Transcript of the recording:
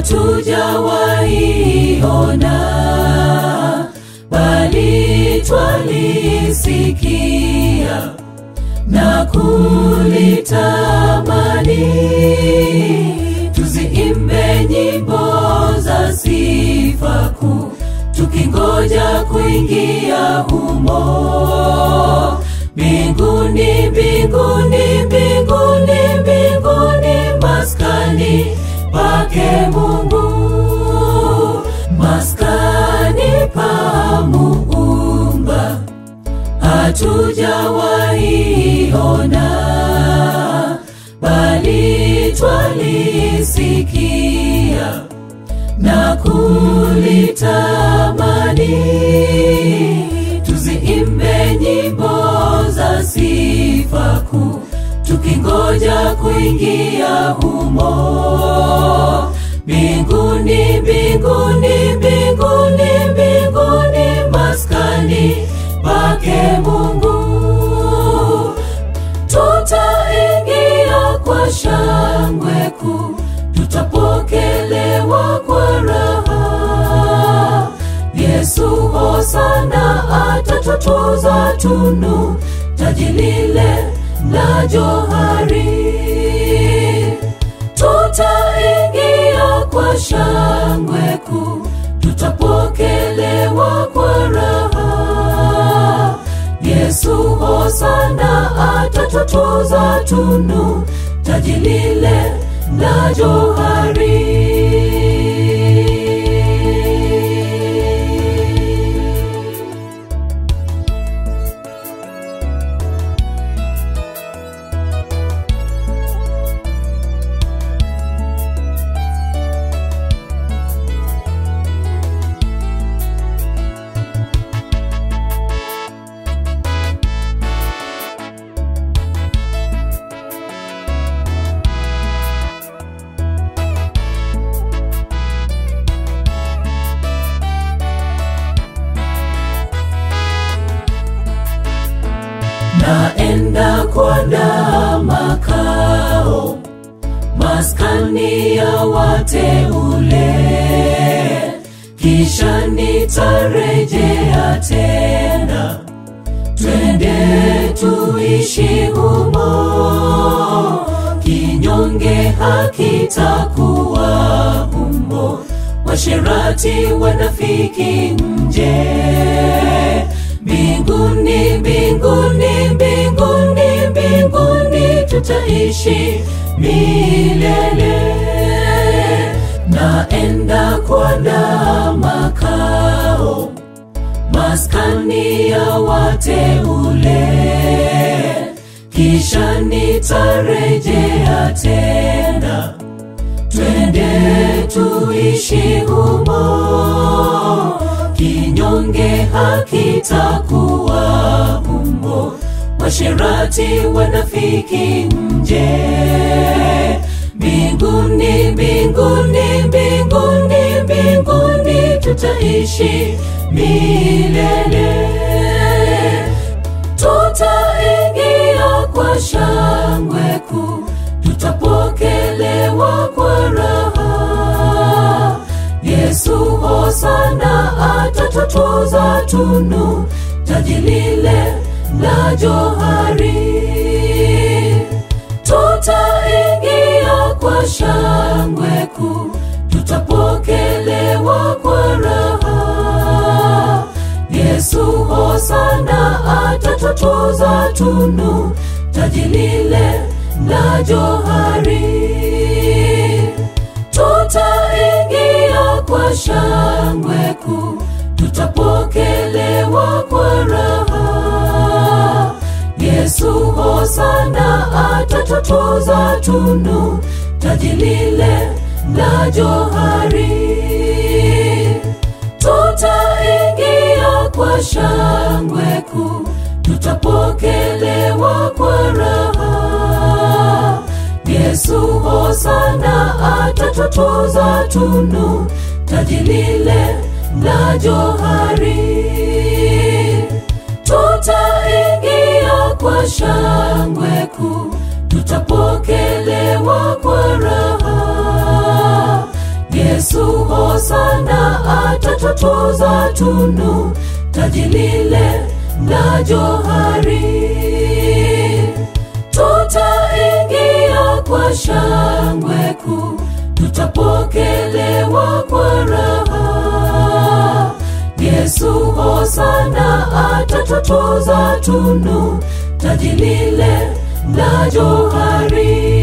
hatujawaiona bali twalisikia na kulitamani tuziimbe nyimbo za sifa kuu tukingoja kuingia humo mbinguni mbinguni mbinguni mbinguni maskani pake mungu maskani pa muumba hatujawaiona bali twalisikia na kulitamani tuziimbe nyimbo za sifa kuu tukingoja kuingia humo mbinguni mbinguni mbinguni mbinguni maskani pake mungu tutaingia kwa shangwe kuu tutapokelewa kwa raha yesu hosana atatutuza tunu taji lile la johari tutaingia kwa shangwe kuu tutapokelewa kwa raha yesu hosana atatutuza tunu taji lile la johari naenda kuandaa makao maskani ya wateule kisha nitarejea tena twende tuishi humo kinyonge hakitakuwa humo washerati wanafiki nje mbinguni mbinguni mbinguni mbinguni tutaishi milele naenda kuandaa makao maskani ya wateule kisha nitarejea tena twende tuishi humo kinyonge hakitakuwa humo washerati wanafiki nje mbinguni mbinguni mbinguni mbinguni tutaishi milele tutaingia kwa shangwe kuu tutapokelewa kwa raha yesu hosana atatutuza tunu taji lile la johari tutaingia kwa shangwe kuu tutapokelewa kwa raha yesu hosana atatutuza tunu taji lile la johari tutaingia kwa shangwe kuu tutapokelewa kwa raha yesu hosana atatutuza tunu taji lile la johari tutaingia kwa shangwe kuu tutapokelewa kwa raha yesu hosana atatutuza tunu taji lile la johari tutaingia kwa shangwe kuu tutapokelewa kwa raha yesu Yesu hosana atatutuza tunu taji lile la johari. Tutaingia kwa shangwe kuu, tutapokelewa kwa raha. Yesu hosana atatutuza tunu taji lile la johari.